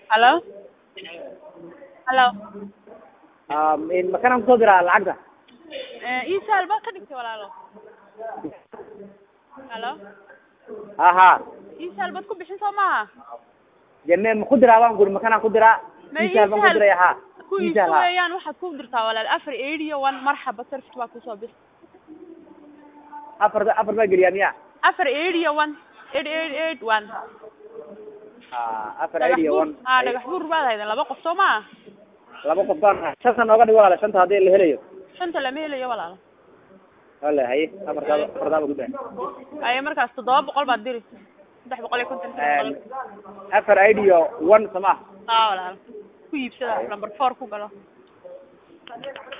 Hello? Hello? makanaan kusoo diraa lacagta Eh, ii saal baad ka dhigtay walaalo. Hello? ha ha Ii saal baad ku bixin soo maaha? dee me maku diraa baan guri makanaan ku diraa Ma isaal baan ku isaal- diraya ha Ku isaal iibso ha weeyaan waxaad ku dirtaa walaal afar eight iyo one marxaba sarfit baa kusoo bir. afar afar baa geliyaa miya Afar eight iyo one eight eight eight one. ha afar Dhagax eight iyo buur one ah dhagax buur baad haydan laba qof soo maaha? laba qof baan shanta nooga dhig walaala shanta haddii la helayo Shanta lama helayo walaalo. wala haye afartaaba afartaaba gudaa Ay markaas toddoba boqol baad diri. saddex boqol iyo konton saddex boqol. afar eight iyo one sama Ah walaalo. Ku iibsada number four ku galo.